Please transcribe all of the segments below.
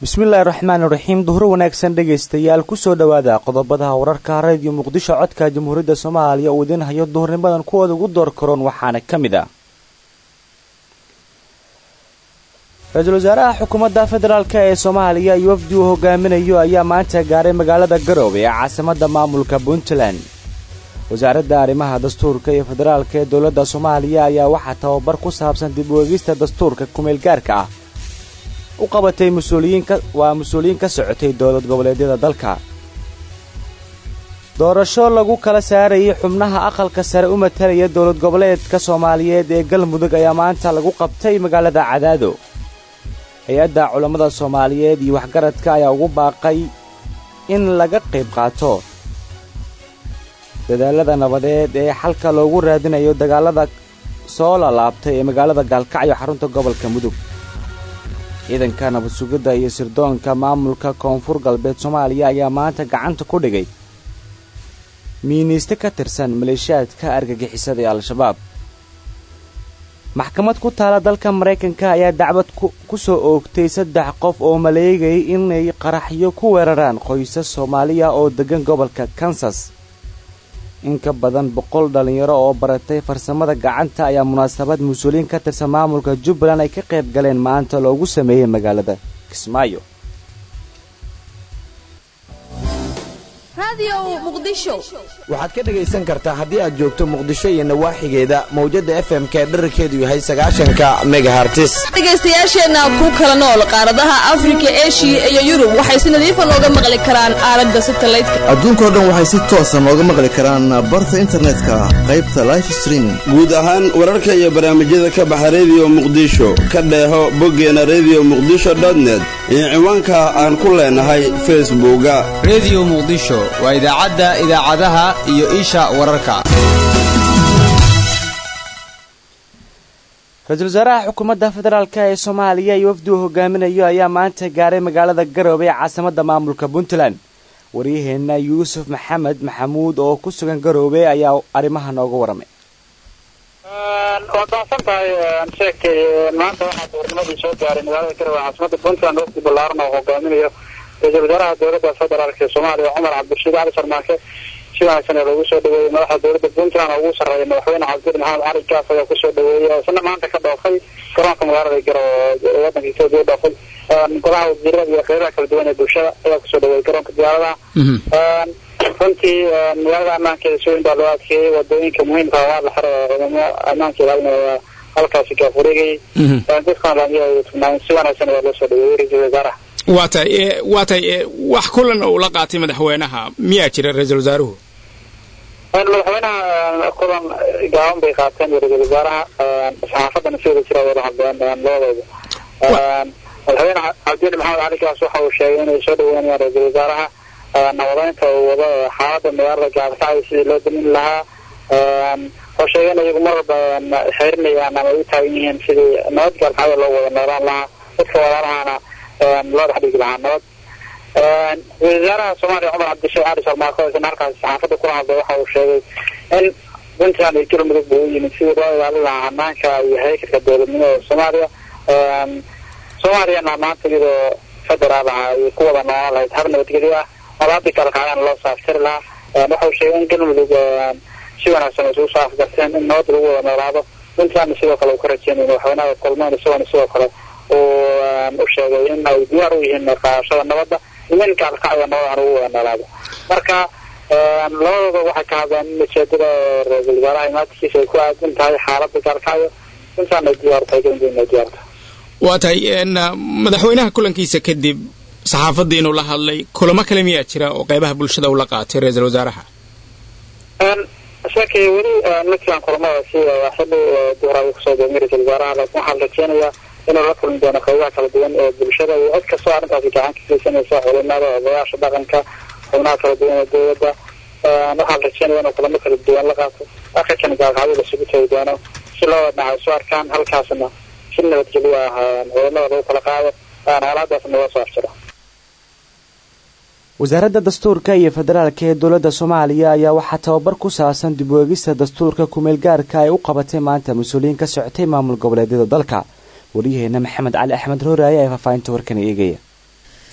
bismillaahi raxmaan iraxiim duhuro wanaagsan dhegaystayaal kusoo dhowaada qodobada wararka radio muqdisho codka jamhuuriyadda soomaaliya uu idiin hayo duhurnimadan kuwooda ugu door karoon waxaana ka mid ah ra-iisul wasaaraha xukuumadda federaalk ee soomaaliya iyo wafdi uu hogaaminayo ayaa maanta gaaray magaalada garoowe ee caasimadda maamulka puntland wasaaradda arrimaha dastuurka iyo federaalka ee dowladda soomaaliya ayaa waxaa tababar ku saabsan dib u eegista dastuurka kumeelgaarka ah u qabatay waa mas-uuliyiin ka socotay dowlad goboleedyada dalka doorasho lagu kala saarayay xubnaha aqalka sare u matalaya dowlad goboleedka soomaaliyeed ee galmudug ayaa maanta lagu qabtay magaalada cadaado hay-adda culammada soomaaliyeed iyo waxgaradka ayaa ugu baaqay in laga qayb qaato dadaalada nabadeed ee xalka loogu raadinayo dagaalada soo lalaabtay ee magaalada gaalkacyo xarunta gobolka mudug ciidanka nabad sugidda iyo sirdoonka maamulka koonfur galbeed soomaaliya ayaa maanta gacanta ku dhigay miiniiste ka tirsan maleeshiyaadka argagixisada ee al-shabaab maxkamad ku taala dalka maraykanka ayaa dacwad ku soo oogtay saddex qof oo maleegayay inay qaraxyo ku weeraraan qoysas soomaaliya oo deggan gobolka kansas in ka badan boqol dhallinyaro oo baratay farsamada gacanta ayaa munaasabad mas-uuliyiin ka tirsan maamulka jubbaland ay ka qayb galeen maanta loogu sameeyey magaalada kismaayo waxaad ka dhegaysan kartaa haddii aad joogto muqdisho iyo nawaaxigeeda mawjadda f m ka dherarkeedu yahay sagaashanka megahartis dhegaystayaasheenna ku kala nool qaaradaha afrika eshiya iyo yurub waxay si nadiifa nooga maqli karaan aalada satalaydka adduunkao dhan waxay si toosa nooga maqli karaan barta internetka qaybta life streaming guud ahaan wararka iyo barnaamijyada ka baxa rediyo muqdisho ka dheeho boggeena rediyo muqdisho dotnet iyo ciwaanka aan ku leenahay facebooka rediyo muqdisho waa idaacadda idaacadaha iyo isha wararka ra-iisul wasaaraha xukuumadda federaalk ee soomaaliya iyo wafdi uu hogaaminayo ayaa maanta gaaray magaalada garoobe ee caasimadda maamulka puntland waryaheenna yuusuf maxamed maxamuud oo ku sugan garoobe ayaa arrimaha nooga waramay waad baaqsan tahay sheekay maanta waxaa duurnimadii soo gaaray magaalada garowe caasimada puntland wafdi ballaaran oo hogaaminayo ra-iisul wasaaraha dowladda federaalk ee soomaaliya cumar cabdirashiid cali sarmaake si wanaagsan ee loogu soo dhaweeyey madaxda dowladda puntland oo ugu sarreeya madaxweyne cabdir maxamed cali gaas ayaa kusoo dhaweeyey oo isna maanta ka dhoofay garoonka magaalada garowe ee waddanka etoobiya u dhoofay golaha wasiirada iyo qeybaha kala duwan ee bulshada ayaa kusoo dhaweeyey garoonka diyaaradaha runtii magaalada ammaankeeda si weyn baa loo adkeeyey wadooyinka muhiimka waa la xiro ciidamo ammaankeeda ilaalinaya halkaasi gaafureegayay dadkan laamiya ay tugnaayeen si wanaagsan ayaa loo soo dhaweeyey ra-iisul wasaaraha waa tahay waa tahay wax kulan uu la qaatay madaxweynaha miyaa jira ra-iisul wasaaruhu madaxweynaha kulan gaaban bay qaateen ra-iisul wasaaraha saxaafadana si wada jira wada hadleen labadooda madaxweyne cabdiyali maxamed cali gaas waxa uu sheegay inay soo dhaweynayaan ra-iisul wasaaraha nabadeynta uu wado xaalada magaalada gaalkacyo sidii loo damin lahaa oo sheegay in iyagu mar walba xerinayaan ama u taagan yihiin sidii nabad gaalkacyo loo wada noolaan lahaa dadka walaalahana loo dhex dhigi lahaa nabad ra-isul wasaaraha soomaaliya cumar cabdisheekh cali sarmaako isna halkaasi saxaafadda kula hadlay waxa uu sheegay in puntland iyo galmudug buu u yimid sidii loo ilaalin lahaa hanaanka iyo haykalka dowladnimo ee soomaaliya soomaaliyana maanta iyadoo federaal ah ay ku wada noolaan lahayd hab nabadgelyo ah alaabdii kalkacyaana loo saaftiri lahaa waxa uu sheegay in galmudug si wanaagsan ay isugu soo afgarteen in nabad lagu wada noolaado puntlandna sidoo kale uu ka rajeynaya madaxweynaha kulmeyn isagoona sidoo kale uu u sheegay in ay diyaar u yihiin qaadashada nabadda iyo in gaalkacyo nabad aan ugu wada noolaado marka labadooda waxay ka hadleen in ujeedada ra-iisul wasaaraha imaadkiisa ay ku aadan tahay xaalada gaalkacyo puntland ay diyaar tahay galmudug ay diyaar tahay waa tahay madaxweynaha kulankiisa kadib saxaafadda inuu la hadlay kulamo kale miyaa jira oo qeybaha bulshada uu la qaatay ra-iisul wasaaraha sheekay weli midkan kulamada si xilli duhraaya kusoo doomay ra-iisul wasaaraha laakiin waxaa la rajeenayaa inuu la kulmi doono qeybaha kala duwan ee bulshada iyo cid kastoo arrintaasi gacan ka geysanaysa culimada odayaasha dhaqanka xubnaha kala duwan ee dowladda waxaa la rajeynaya inuu kulamo kala duwan la qaato akhirkan gaalkacyo lasugu tagi doono si loo wadnaca isu arkaan halkaasna si nabadgelyo ah ciidamada lagu kala qaado xaaladaasna loo soo afjiro wasaaradda dastuurka iyo federaalka ee dowladda soomaaliya ayaa waxaa tababar ku saabsan dib u eegista dastuurka kumeel gaarka ay u qabatay maanta mas-uuliyiin ka socotay maamul goboleedyada dalka waryaheena maxamed cali axmed roore ayaa faahfaahinta warkan eegaya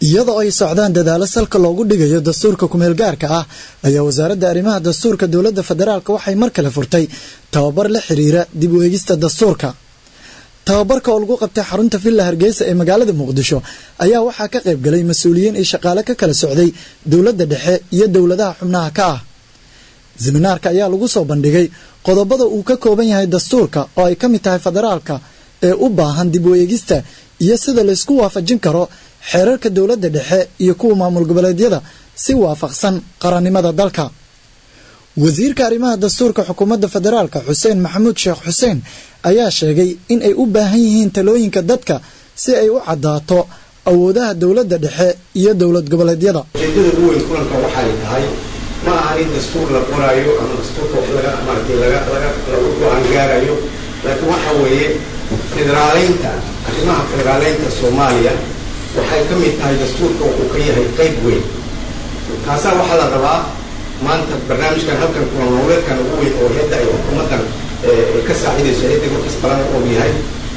iyadoo ay socdaan dadaalo salka loogu dhigayo dastuurka kumeelgaarka ah ayaa wasaaradda arrimaha dastuurka dowladda federaalk waxay mar kale furtay tababar la xiriira dib u eegista dastuurka tababarka oo lagu qabtay xarunta villa hargeysa ee magaalada muqdisho ayaa waxaa ka qayb galay mas-uuliyiin iyo shaqaale ka kala socday dowladda dhexe iyo dowladaha xubnaha ka ah seminaarka ayaa lagu soo bandhigay qodobada uu ka kooban yahay dastuurka oo ay ka mid tahay federaalka ee u baahan dib u eegista iyo sida laysku waafajin karo xeerarka dowladda dhexe iyo kuwa maamul goboleedyada si waafaqsan qarannimada dalka wasiirka arrimaha dastuurka xukuumadda federaalka xuseen maxamuud sheekh xuseen ayaa sheegay in ay u baahan yihiin talooyinka dadka si ay u caddaato awoodaha dowladda dhexe iyo dowlad goboleedyada ujeedada ugu weyn kulanka waxay tahay ma aha in dastuur la qoraayo ama dastuurka wax laga maaragtay laga laga lagu go-aan gaarayo laakiin waxa weeye federaaleynta arrimaha federaaleynta soomaaliya waxay ka mid tahay dastuurka wuxuu ka yahay qayb weyn taasaa waxaa la rabaa maanta barnaamijkan halkan kulan howleedkan ugu weyn oo hedda ay xukuumaddan ka saacidayso hedda markas balan u og yahay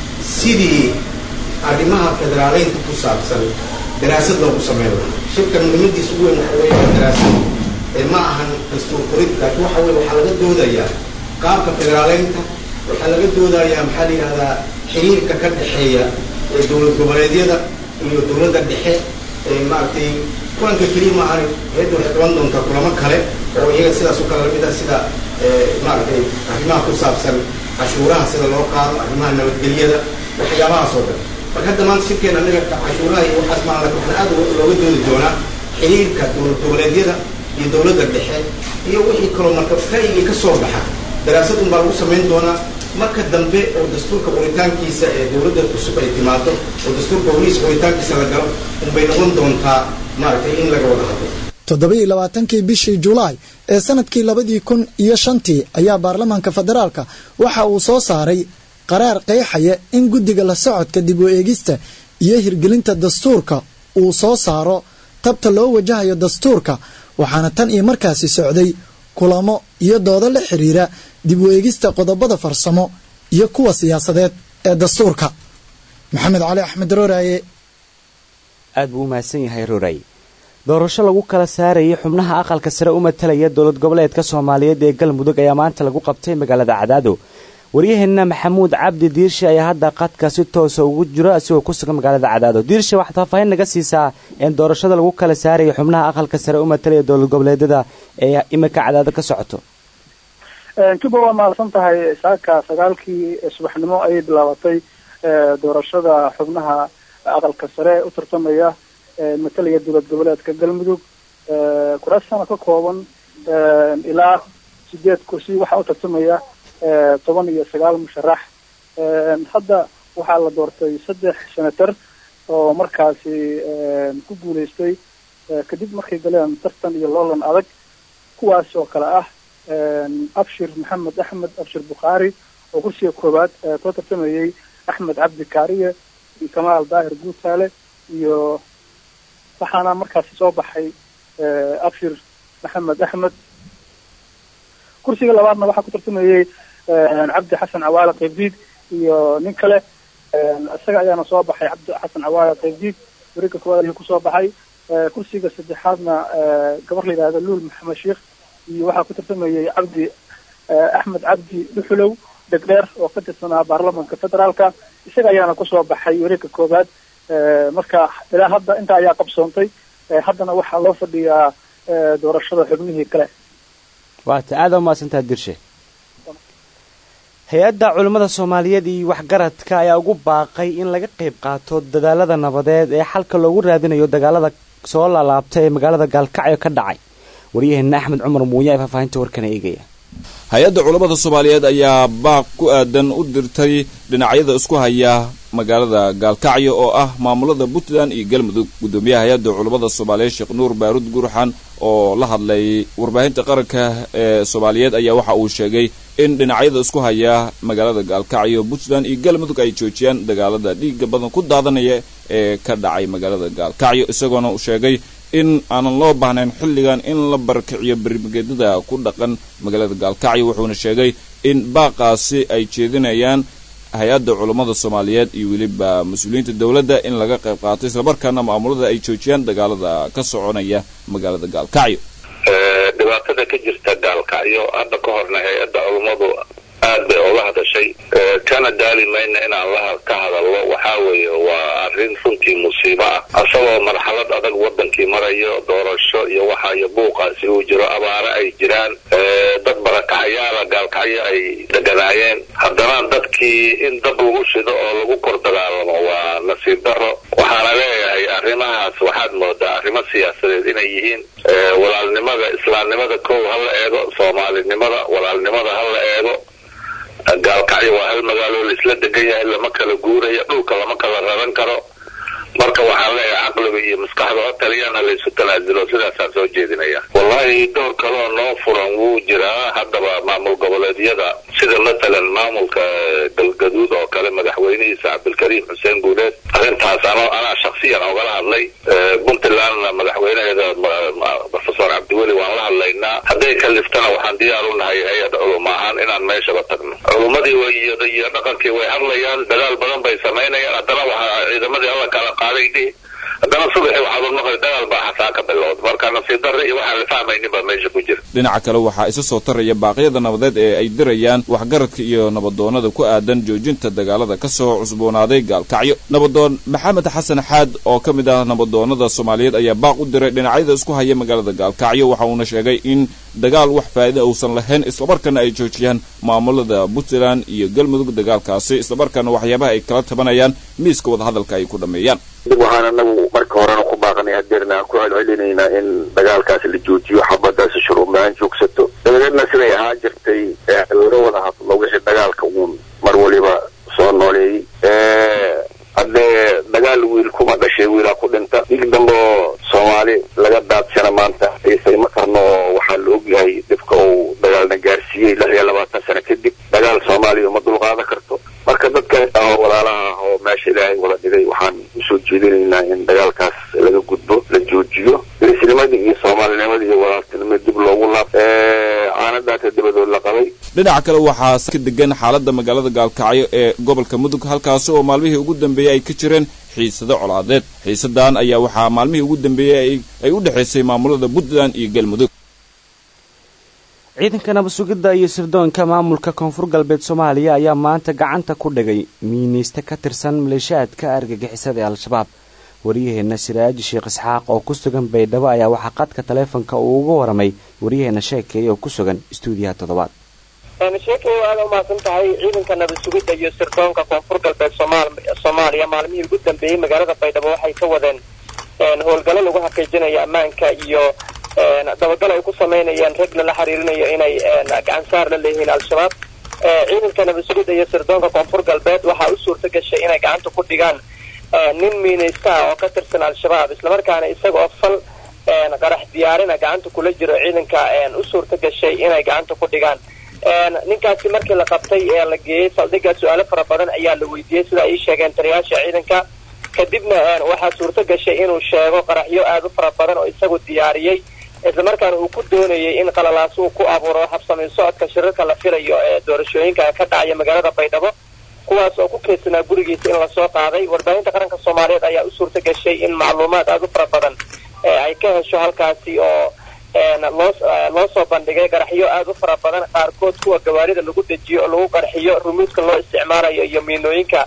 sidii arrimaha federaaleynta ku saabsan daraasad loogu sameyn lahaa shirkan muhiimadiisa ugu weyn waxa weeye daraasad ma ahan dastuur qorid laakiin waxa weye waxaa laga doodayaa qaabka federaaleynta waxaa laga doodayaa maxaa la yidhahdaa xiriirka ka dhexeeya dowlad goboleedyada iyo dowladda dhexe maaragtay kulanka keliya ma ahan heedda waxay qaban doontaa kulamo kale oo iyaga sidaas oo kale lamid ah sida maaragtay arrimaha ku saabsan cashuuraha sida loo qaado arrimaha nabadgelyada waxyaabahaas oo dhan marka hadda maanta shirkeena anaga cashuuraha iyo waxaas maa laakin waxaan aad looga doodi doonaa xiriirka dowlad goboleedyada iyo dowladda dhexe iyo wixii kaloo marka ra'yigii ka soo baxa daraasad un baa lagu samayn doonaa marka dambe oo dastuurka qoritaankiisa ee dowladda cusub ay timaado oo dastuurka horiis qoritaankiisa la galo unbay noqon doontaa maaragtay in laga wada hadlo toddobaiyo labaatankii bishii julaay ee sanadkii labadii kun iyo shantii ayaa baarlamaanka federaalka waxa uu soo saaray qaraar qeexaya in guddiga la socodka dib u eegista iyo hirgelinta dastuurka uu soo saaro tabta loo wajahayo dastuurka waxaana tan iyo markaasi socday kulamo iyo doodo la xiriira dib u eegista qodobada farsamo iyo kuwa siyaasadeed ee dastuurka maxamed cali axmed rooraaye aad buu u mahadsan yahay roray doorasho lagu kala saarayay xubnaha aqalka sare u matalaya dowlad goboleedka soomaaliyeed ee galmudug ayaa maanta lagu qabtay magaalada cadaado waryaheenna maxamuud cabdi diirshe ayaa hadda qadka si toosa ugu jiro isagoo ku sugan magaalada cadaado diirshe waxaad faahfaahin naga siisaa in doorashada lagu kala saaraya xubnaha aqalka sare u matalaya dowlad goboleedyada ee iminka cadaado ka socoto juba waa mahadsan tahay saaka sagaalkii subaxnimo ayay bilaabatay doorashada xubnaha aqalka sare u tartamaya matalaya dowlad goboleedka galmudug kuraasana ka kooban ilaa sideed kursi waxaa u tartamaya toban iyo sagaal musharax hadda waxaa la doortay saddex senator oo markaasi ku guuleystay kadib markay galeen tartan iyo loolan adag kuwaas oo kale ah abshir maxamed axmed abshir bukhaari oo kursiga koowaad soo tartamayay axmed cabdi kaariye iyo kamaal daahir guutaale iyo waxaana markaasi soo baxay abshir maxamed axmed kursiga labaadna waxaa ku tartamayey cabdi xasan cawaale qaybdiid iyo nin kale isaga ayaana soo baxay cabdi xasan cawaale qaybdiid wareegga koowaad ayuu kusoo baxay kursiga saddexaadna gabar la yidhahda luul maxamed sheikh iyo waxaa ku tartamayey cabdi axmed cabdi dhuxulow degdheer oo ka tirsanaa baarlamanka federaalka isaga ayaana kusoo baxay wareegga koowaad marka ilaa hadda intaa ayaa qabsoontay haddana waxaa loo fadhiyaa doorashada xubnihii kale waata aada umahadsantaha dirshe hay-adda culammada soomaaliyeed iyo waxgaradka ayaa ugu baaqay in laga qayb qaato dadaalada nabadeed ee xalka loogu raadinayo dagaalada soo laalaabta ee magaalada gaalkacyo ka dhacay waryaheena axmed cumar muuye ee faahfaahinta warkana eegaya hay-adda culammada soomaaliyeed ayaa baaq ku aadan u dirtay dhinacyada isku haya magaalada gaalkacyo oo ah maamulada puntland iyo galmudug guddoomiyaha hay-adda culammada soomaaliyeed sheekh nuur baaruud gurxan oo la hadlay warbaahinta qaranka ee soomaaliyeed ayaa waxa uu sheegay in dhinacyada isku haya magaalada gaalkacyo puntland iyo galmudug ay joojiyaan dagaalada dhiiga badan ku daadanaya ee ka dhacay magaalada gaalkacyo isagoona uu sheegay in aanan loo baahnayn xilligan in la barakiciyo bermageedada ku dhaqan magaalada gaalkacyo wuxuuna sheegay in baaqaasi ay jeedinayaan hay-adda culammada soomaaliyeed iyo weliba mas-uuliyiinta dowladda in laga qayb qaato islamarkaana maamulada ay joojiyaan dagaalada ka soconaya magaalada gaalkacyo dhibaatada ka jirta gaalkacyo hadda ka horna hay-adda culummadu aad bay uga hadashay kana daali mayna inaan la ka hadallo waxaa weeye waa arrin runtii musiibo ah asagoo marxalad adag wadankii marayo doorasho iyo waxa iyo buuqaasi uu jiro abaare ay jiraan dad barakacyaala gaalkacyo ay deganaayeen haddana dadkii in dab lagu shido oo lagu kor dagaalamo waa nasiib daro waxaana leeyahay arrimahaas waxaad moodaa arrimo siyaasadeed inay yihiin walaalnimada islaamnimada kow ha la eego soomaalinimada walaalnimada ha la eego gaalkacyo waa hal magaalo laisla degan yahay lama kala guurayo dhulka lama kala raran karo marka waxaan leeyahay caqliga iyo maskaxda oo taliyana laysu tanaasulo sidaasaan soo jeedinaya wallahi door kaloo noo furan wuu jiraa haddaba maamul goboleedyada sida matalan maamulka galgaduud oo kale madaxweynihiisa cabdilkariim xuseen guuleed arrintaas ano anaa shaksiyan ogala hadlay puntlandna madaxweynaheeda profesor cabdiweli waan la hadlaynaa hadday kaliftana waxaan diyaar u nahay hay-ad culum ahaan inaan meeshaba tagno culummadii iyo dhaqankii way hadlayaan dadaal badan bay samaynayaan haddana waxaa ciidamadii alla kala qaaday dhihi haddana subaxii waxaad maqlay dagaal baa xasaa ka bilowda marka nasiib darre iyo waxaan la fahmaynin baa meesha ku jira dhinaca kale waxaa isa soo taraya baaqyada nabadeed ee ay dirayaan waxgaradka iyo nabadoonada ku aadan joojinta dagaalada ka soo cusboonaaday gaalkacyo nabadoon maxamed xasan xaad oo ka mid ah nabadoonada soomaaliyeed ayaa baaq u diray dhinacyada isku haya magaalada gaalkacyo waxa uuna sheegay in dagaal wax faa'iida uusan lahayn islamarkaana ay joojiyaan maamulada puntland iyo galmudug dagaalkaasi islamarkaana waxyaabaha ay kala tabanayaan miiska wadahadalka ay ku dhammeeyaan dib waxaan anagu marka horena ku baaqanay hadeerna ku celcelinaynaa in dagaalkaasi la joojiyo xabadaasi shuruubla-aan joogsato dabadeedna siday ahaan jirtay laga wada hadlo wixii dagaalka uun mar waliba soo nooleeyey haddee dagaal wiil kuma dhashay wiilaa ku dhinta dig dambe oo soomaali laga daadsana maanta xiisay ma karno oo waxaa la ogyahay dhibka uu dagaalna gaarsiiyey lix iyo labaatan sano kadib dagaal soomaaliya uma dulqaadan karto marka dadka ah walaalaha ah oo meesha ilaahay wada dhigay waxaan usoo jeedinaynaa in dagaalkaas laga gudbo la joojiyo geesnimadii iyo soomaalinimadii iyo walaaltinimada dib loogu laab caanadaata dabadood la qabay dhinaca kale waxaa ka degan xaaladda magaalada gaalkacyo ee gobolka mudug halkaasi oo maalmihii ugu dambeeyey ay ka jireen xiisado colaadeed xiisadan ayaa waxaa maalmihii ugu dambeeyey ay u dhexaysay maamulada puntland iyo galmudug ciidanka nabad-sugidda iyo sirdoonka maamulka koonfur galbeed soomaaliya ayaa maanta gacanta ku dhigay miinayste ka tirsan maleeshaadka argagixisada ee al-shabaab waryaheena siraaji sheekh isxaaq oo ku sugan baydhabo ayaa waxaa qadka taleefonka uu uga waramay waryaheena sheekeeye oo ku sugan istuudiyaha toddobaad sheekay aada umahadsan tahay ciidanka nabad sugidda iyo sirdoonka koonfur galbeed soomaaliya maalmihii ugu dambeeyey magaalada baydhabo waxay ka wadeen howlgallo lagu xaqiijinayo ammaanka iyo dabagal ay ku samaynayaan rag lala xiriirinayo inay gacansaar la leeyihiin al-shabaab ciidanka nabad sugidda iyo sirdoonka koonfur galbeed waxaa u suurta gashay inay gacanta ku dhigaan nin miinaysta ah oo ka tirsan al-shabaab islamarkaana isaga oo fal qarax diyaarina gacanta kula jiro ciidanka u suurta gashay inay gacanta ku dhigaan ninkaasi markii la qabtay ee la geeyey saldhigga su-aalo fara badan ayaa la weydiiyey sida ay sheegeen taliyaasha ciidanka kadibna waxaa suurto gashay inuu sheego qaraxyo aada u fara badan oo isagu diyaariyey islamarkaana uu ku doonayay in qalalaas uu ku abuuro habsamayn socodka shirarka la filayo ee doorashooyinka ka dhacaya magaalada baydhabo kuwaas oo ku keedsanaa gurigiisa in lasoo qaaday warbaahinta qaranka soomaaliyeed ayaa u suurta gashay in macluumaad aada u fara badan ay ka hesho halkaasi oo loo loo soo bandhigay qaraxyo aada u fara badan qaarkood kuwa gawaarida lagu dejiyo oo lagu qarxiyo rumuudka loo isticmaalayo iyo miinooyinka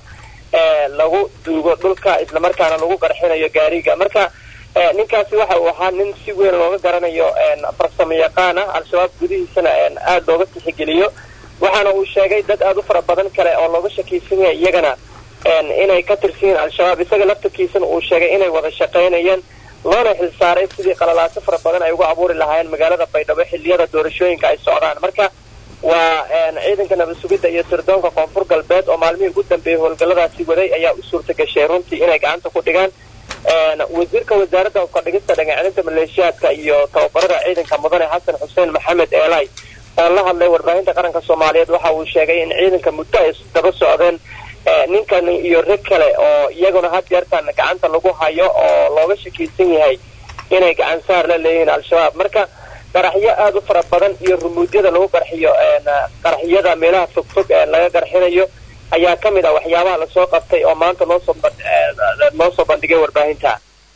lagu duugo dhulka islamarkaana lagu qarxinayo gaariga marka ninkaasi waxa uu ahaa nin si weyn looga garanayo farsamo yaqaan ah al-shabaab gudihiisana aada looga tixigeliyo waxaana uu sheegay dad aada u fara badan kale oo looga shakaysan yahay iyagana inay ka tirsan yihiin al-shabaab isaga laftarkiisana uu sheegay inay wada shaqaynayeen loona xilsaaray sidii qalalaaso fara badan ay uga abuuri lahaayeen magaalada baydhabo xilliyada doorashooyinka ay socdaan marka waa ciidanka nabad sugidda iyo sirdoonka koonfur galbeed oo maalmihii ugu dambeeyey howlgalladaasi waday ayaa u suurta gashay runtii inay gacanta ku dhigaan wasiirka wasaaradda ukadhigista dhagacelinta maleeshiyaadka iyo tababarada ciidanka mudane xasan xuseen maxamed eelay oo la hadlay warbaahinta qaranka soomaaliyeed waxa uu sheegay in ciidanka muddo ay daba socdeen ninkan iyo rag kale oo iyaguna had yeertan gacanta lagu hayo oo looga shakaysan yahay inay gacan saar la leeyihiin al-shabaab marka qaraxyo aada u fara badan iyo rumuudyada lagu qarxiyo qaraxyada meelaha fogfog laga qarxinayo ayaa ka mid ah waxyaabaha lasoo qabtay oo maanta loo soo loo soo bandhigay warbaahinta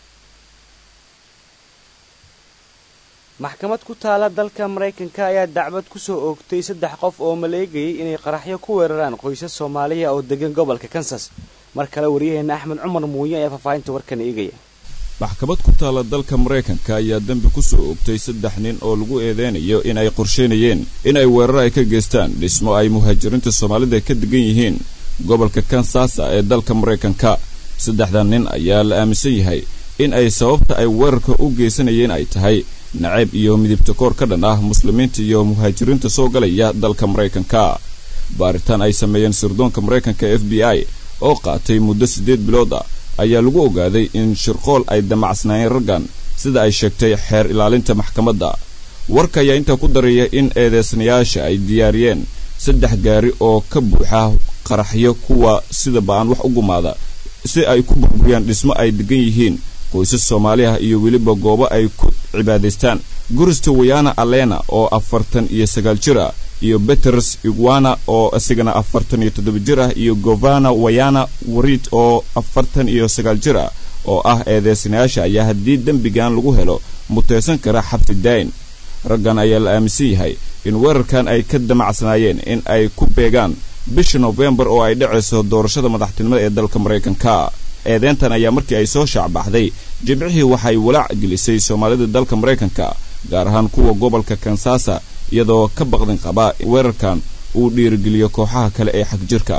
maxkamad ku taala dalka maraykanka ayaa dacwad ku soo oogtay saddex qof oo maleegayay inay qaraxyo ku weeraraan qoysas soomaaliya oo degan gobolka kansas mar kale waryaheena axmed cumar muuye ayaa faahfaahinta warkan eegaya maxkamad ku taala dalka maraykanka ayaa dembi ku soo oogtay saddex nin oo lagu eedeynayo in ay qorsheynayeen in ay weerar ay ka geystaan dhismo ay muhaajiriinta soomaalida ka degan yihiin gobolka kansasa ee dalka maraykanka saddexdan nin ayaa la aaminsan yahay in ay sababta ay weerarka u geysanayeen ay tahay nacayb iyo midibta koor ka dhan ah muslimiinta iyo muhaajiriinta soo galaya dalka maraykanka baaritaan ay sameeyeen sirdoonka maraykanka f b i oo qaatay muddo siddeed bilood ah ayaa lagu ogaaday in shirqool ay damacsnaayeen raggan sida ay sheegtay xeer ilaalinta maxkamadda warka ayaa intaa ku daraya in eedeysanayaasha ay diyaariyeen saddex gaari oo ka buuxa qaraxyo kuwa sida ba'an wax u gumaada si ay ku burburiyaan dhismo ay degan yihiin qoysas soomaali ah iyo weliba goobo ay ku cibaadaystaan gurista wayana alena oo afartan iyo sagaal jir ah iyo beters iguana oo isagana afartan iyo toddoba jir ah iyo govana wayana warid oo afartan iyo sagaal jir ah oo ah eedeysanayaasha ayaa haddii dembigan lagu helo mutaysan kara xabsi daayin raggan ayaa la aaminsan yahay in weerarkan ay ka damacsanaayeen in ay ku beegaan bisha nofembar oo ay dhacayso doorashada madaxtinimada ee dalka maraykanka eedeyntan ayaa markii ay soo shaacbaxday jimcihii waxay walaac gelisay soomaalida dalka maraykanka gaar ahaan kuwa gobolka kansasa iyadoo ka baqdin qaba weerarkan uu dhiirigeliyo kooxaha kale ee xagjirka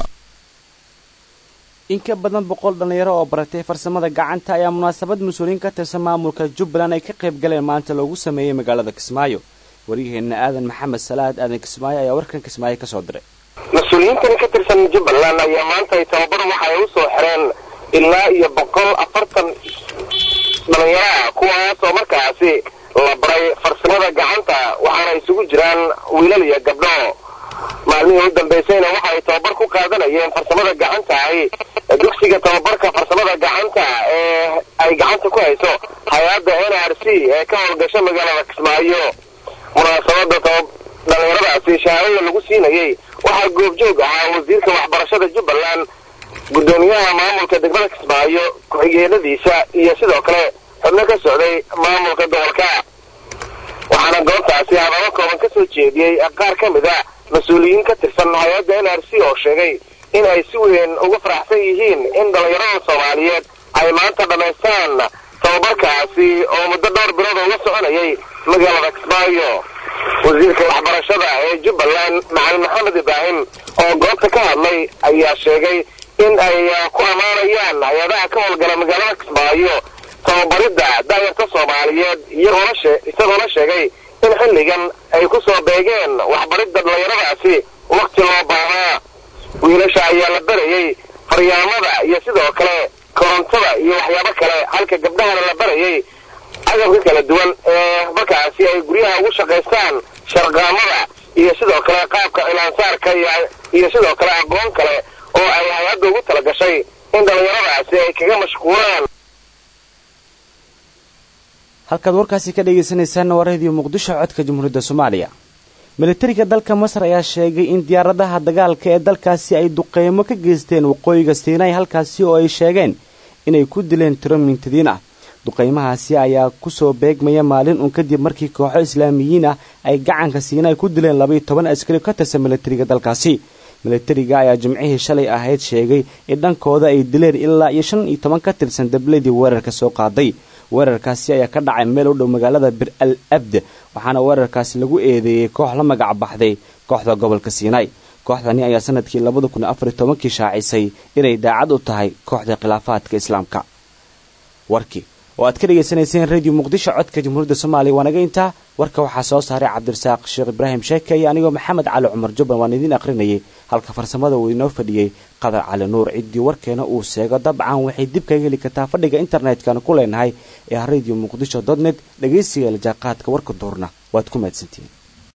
in ka badan boqol dhallinyaro oo baratay farsamada gacanta ayaa munaasabad mas-uuliyiin ka tirsan maamulka jubbaland ay ka qayb galeen maanta loogu sameeyey magaalada kismaayo waryaheena aadan maxamed salaad aadan kismaayo ayaa warkan kismaayo ka soo diray mas-uuliyiintan ka tirsan jubbaland ayaa maanta ay tababar waxa ay u soo xireen ilaa iyo boqol afartan dhalinyara kuwaas oo markaasi la baray farsamada gacanta waxaana isugu jiraan wiilal iyo gabdho maalmihii u dambaysayna waxa ay tababar ku qaadanayeen farsamada gacantahi dugsiga tababarka farsamada gacanta ee ay gacanta ku hayso hay-adda n r c ee ka howlgasha magaalada kismaayo munaasabada dhalinyaradaasi shahaadada lagu siinayey waxaa goobjoog ahaa wasiirka waxbarashada jubbaland guddoomiyaha maamulka degmada kismaayo ku-xigeenadiisa iyo sidoo kale xubno ka socday maamulka gobolka waxaana goobtaasi hadallo kooban ka soo jeediyey qaar ka mid a mas-uuliyiin ka tirsan hay-adda n r c oo sheegay in ay si weyn uga faraxsan yihiin in dhallinyarada soomaaliyeed ay maanta dhammaystaan tababarkaasi oo muddo dhowr bilood uga soconayay magaalada kismaayo wasiirka waxbarashada ee jubbaland macalin maxamed ibraahim oo goobta ka hadlay ayaa sheegay in ay ku ammaanayaan hay-adaha ka howlgala magaalada kismaayo tababaridda daayarta soomaaliyeed iyagoona shee isagoona sheegay in xilligan ay ku soo beegeen waxbaridda dhallinyaradaasi wakti loo baahnaa wiilasha ayaa la barayey faryaamada iyo sidoo kale korontada iyo waxyaabo kale halka gabdhahana la barayay agabka kala duwan ee markaasi ay guryaha ugu shaqaystaan sharqaamada iyo sidoo kale qaabka cilaansaarka iyo sidoo kale aqoon kale oo ay hay-adda ugu tala gashay in dhallinyaradaasi ay kaga mashquulaan halkaad warkaasi ka dhegaysanaysaanna waa radio muqdisho codka jamhuuriyadda soomaaliya militariga dalka masar ayaa sheegay in diyaaradaha dagaalka ee dalkaasi ay duqeymo ka geysteen waqooyiga siinay halkaasi oo ay sheegeen inay ku dileen tiro mintadiin ah duqeymahaasi ayaa kusoo beegmaya maalin uun kadib markii kooxo islaamiyiin ah ay gacanka siinay ku dileen labaiyo toban askari ka tirsan militariga dalkaasi militariga ayaa jimcihii shalay ahayd sheegay in dhankooda ay dileen ilaa iyo shan iyo toban ka tirsan dabladii weerarka soo qaaday weerarkaasi ayaa ka dhacay meel u dhow magaalada bir al abd waxaana weerarkaasi lagu eedeeyey koox la magac baxday kooxda gobolka siinay kooxdani ayaa sanadkii labada kun afar iyo tobankii shaacisay inay daacad u tahay kooxda khilaafaadka islaamka warkii oo aad ka dhegaysanayseen radio muqdisho codka jamhuuriyadda soomaaliya waa naga intaa warka waxaa soo saaray cabdirasaaq sheekh ibraahim sheeke iyo anigoo maxamed cali cumar jubban waan idiin akhrinayay halka farsamada uu inoo fadhiyey qadar cali nuur ciddii warkeena uu sheego dabcan waxay dib kaga heli kartaa fadhiga internetkana ku leenahay ee radio muqdisho dotnet dhegaysiga iljaaqaadka warka duurna waad ku mahadsantihiin